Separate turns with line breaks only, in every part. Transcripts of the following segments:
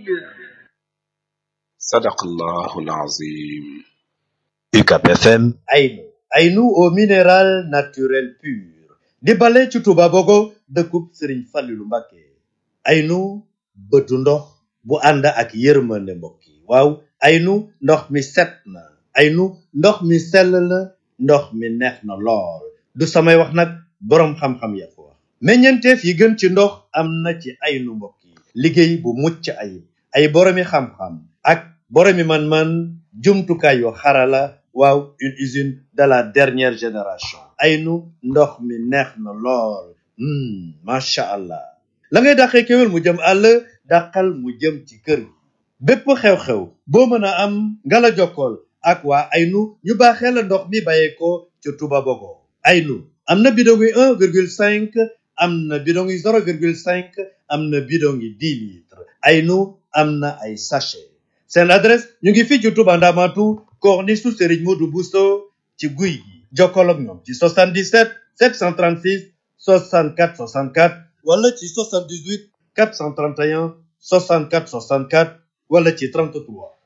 sadaqallahu alazim
UCAB FM
Aynu Aynu au minéral naturel pur di bale ci Touba Bogo dëkkub Sëriñ Fallilu Mbàkke Aynu bëtu ndox bu ànd ak yërmande mbokk yi waaw Aynu ndox mi set na Aynu ndox mi sell na ndox mi neex na lool du samay wax nag boroom xam-xam ya ko wax meññeenteef yi gën ci ndox am na ci Aynu mbokk yi liggéey bu mucc ayib ay boroomi xam-xam ak boroomi man-man jumtukaay yu xarala waaw une usine de la dernière génération Aynu ndox mi neex na lool macha allah la ngay dàqee kéwél mu jëm àll dàqal mu jëm ci kër gi bépp xew-xew boo mën a am nga la jokkool ak waa Aynu ñu baaxee la ndox mi bàyyeekoo ca Touba Bogo Aynu am na bidon yi un virgule cinq am na bidon yi zéro virgule cinq am na bidon yi dix litres Aynu am na ay sachet seen adresse ñu ngi fii ci Touba Ndamatu corniche su Serigne Modou Bousso ci guy gi jokkoo ak ñoom ci 77 736 64 64 wala ci 78 431 64 64 wala ci 33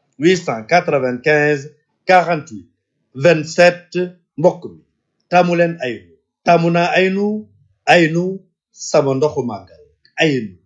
895 48 27 mbokk mi taamu leen Aynu taamu naa Aynu Aynu sama ndoxu màggal Aynu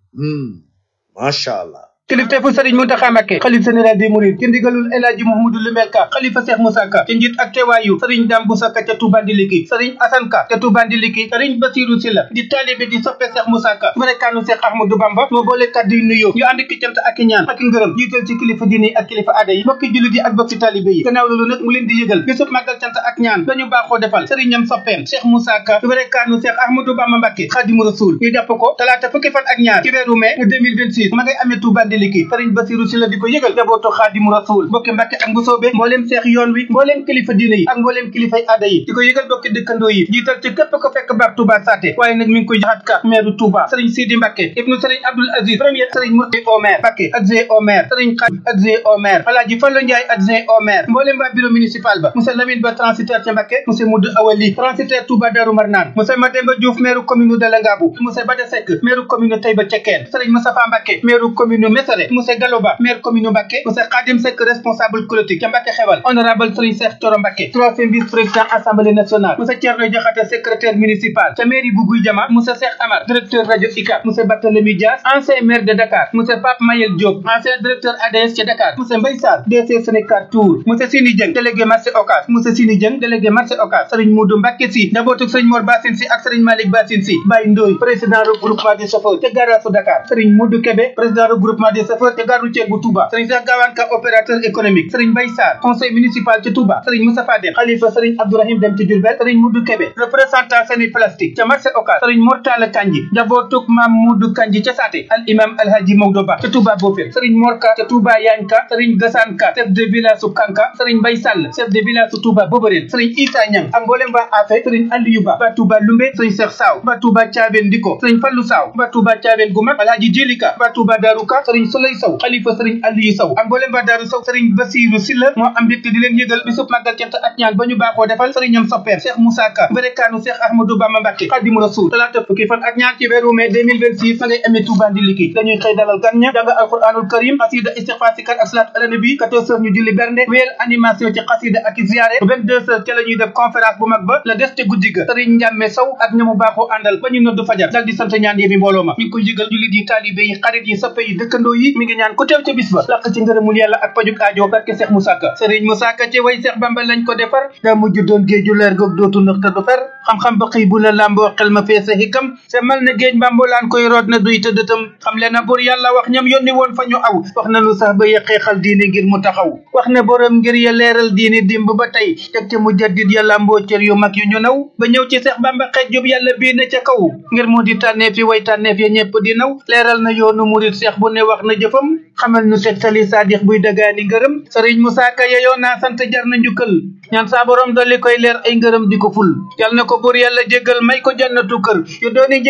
macha allah.
kilifteefu sëriñ Muntaxa Mbàkke xalif général des mourides ci ndigalul El Hadji Mouhamadou Lumel Ka xalifa Cheikh Moussa Ka ci njiit ak teewaayu sëriñ Dame Boussa Ka ca Touba Ndiliki sëriñ Assane Ka ca Touba Ndiliki sëriñ Basirou Sylla di taalibe di soppe Cheikh Moussa Ka barekaanu Cheikh Ahmadou Bamba moo boole kàddu yu nuyoo ñu ànd ki cant ak i ñaan ak i ngërëm jiital ci kilifa diine ak kilifa aada yi bokki jullit yi ak bokki taalibe yi gannaaw loolu nag mu leen di yëgal bisub màggal cant ak ñaan dañu baaxoo defal sëriñam soppeem Cheikh Moussa Ka barekaanu Cheikh Ahmadou Bamba Mbàkke Xaadimu Rasuul ñu jàpp ko talaata fukki fan ak ñaar ci weeru mai 2026 ma ngay amee Touba Ndiliki sëriñ Basiru si la di ko yëgal jabootu xaadimu rasul bokki mbàkke ak mbusoobe mbooleem seex yoon wi mbooleem kilifa diine yi ak mbooleem kilifay aada yi di ko yëgal bokki dëkkandoo yi jiital ci képp ko fekk baax Touba Saté waaye nag mi ngi koy jaxat ka maire Touba sëriñ Sidi Mbàkke ibnu sëriñ Abdoul Aziz premier sëriñ Murti au maire Mbàkke adjoint au maire sëriñ Xaadim adjoint au maire Alaaji Fallu Njaay adjoint au maire mbooleem waa bureau municipal ba monsieur Lamine Ba transitaire ca Mbàkke monsieur Moudou Awali transitaire Touba Darou Marnaan monsieur Mademba Diouf maire commune de Langabou monsieur Bada Seck maire commune Taïba Cekkeen sëriñ Moustapha Mbàkke maire commune Mesere monsieur Galoba maire commune Mbacke monsieur Khadim Seck responsable politique ca Mbacke xewal honorable Serigne Cheikh Thioro Mbacke troisième vice président assemblée nationale monsieur Thierno Diakhaté secrétaire municipal ca mairie bu Guy Jama monsieur Cheikh Amar directeur radio ICAP monsieur Barthélémy Dias ancien maire de Dakar monsieur Pape Mayel Diop ancien directeur ADS ca Dakar monsieur Mbaye Sarr DC Sénégal Tour monsieur Sini Dieng délégué marché Ocass monsieur Sini Dieng délégué marché Ocass Serigne Modou Mbacke si njabootu Serigne Mor Bassine si ak Serigne Malick Bassine si Baye Ndoye président regroupement des chauffeurs ca garage su Dakar Serigne Modou Kébé président regroupement des chauffeurs ca gare routière bu Touba Serigne Cheikh Gawane Ka opérateur économique Serigne Mbaye Sarr conseil municipal ci Touba Serigne Moustapha Dem xalifa Serigne Abdourahim Dem ci Diourbel Serigne Modou Kébé représentant seni plastique ca marché Ocass Serigne Mortala Kanji njabootuk Mam Modou Kanji ca Saté al imam Alhaji Maodo Ba ca Touba Bofil Serigne Morka ca Touba Yanka Serigne Gassane Ka chef de village su Kanka Serigne Mbaye Sall chef de village su Touba Boborel Serigne Issa Niang ak mboolem ba Afe Serigne Aliou Ba ba Touba Lumbe Serigne Cheikh Saw ba Touba Thiaben Diko Serigne Fallou Saw ba Touba Thiaben gu mag Alhaji Jelika ba Touba Daruka Serigne Souley Sow xalifa Serigne Aliou Sow ak mboolem ba Daru Sow Serigne Bassirou Sylla moo am mbégte di leen yëgal bisub màggal cant ak ñaan ba ñu baaxoo defal sëriñam soppeem Cheikh Moussa Ka mbérekaanu Cheikh Ahmadou Bamba Mbacke Khadimu Rasul talaata fukki fan ak ñaar ci weeru mai 2026 fa ngay amee Touba Ndiliki dañuy xëy dalal gan ña jàng alquranul karim xasida istighfar sikar ak salaat ala nabi 14 heures ñu julli bernde wéyal animation ci xasida ak ziyaare 22 heures ca la ñuy def conférence bu mag ba la des te guddi ga sëriñ Njàmme Sow ak ñamu baaxoo àndal ba ñu noddu fajar dal di sant ñaan yi bi mbooloo ma mi ngi koy yëgal jullit yi taalibe yi xarit yi soppe yi dëkkandoo yi mi ngi ñaan ku teew ca bis ba laq ci ngërëmul yàlla ak pajuk aajo barke Cheikh Moussa Ka Serigne Moussa Ka ci way Cheikh Bamba lañ ko defar daa mujj doon géeju leer goog dootu nëx te du fer xam-xam ba xëy bu la làmboo xel ma feese hikam se mal na géej mbambulaan koy root na duy te dëtam xam le na bur yàlla wax ñam yónni woon fa ñu aw wax nanu sax ba yëqeexal diine ngir mu taxaw wax ne borom ngir ya leeral diine dimb ba tey teg te mu jaddit ya làmboo cër yu mag yu ñu naw ba ñëw ci Cheikh Bamba xeej jub yàlla bii ne ca kaw ngir mu di tànneef yi way tànneef ya ñepp di naw leeral na yoonu murit Cheikh bu ne wax na jëfam xamal nu tegtali saadix buy dagaani ngërëm Serigne Moussa Ka yeyoo naa sant jar na njukkal ñaan saa borom dolli koy leer ay ngërëm di ko ful yal na ko buur yàlla jéggal may ko jannatu kër yu dooni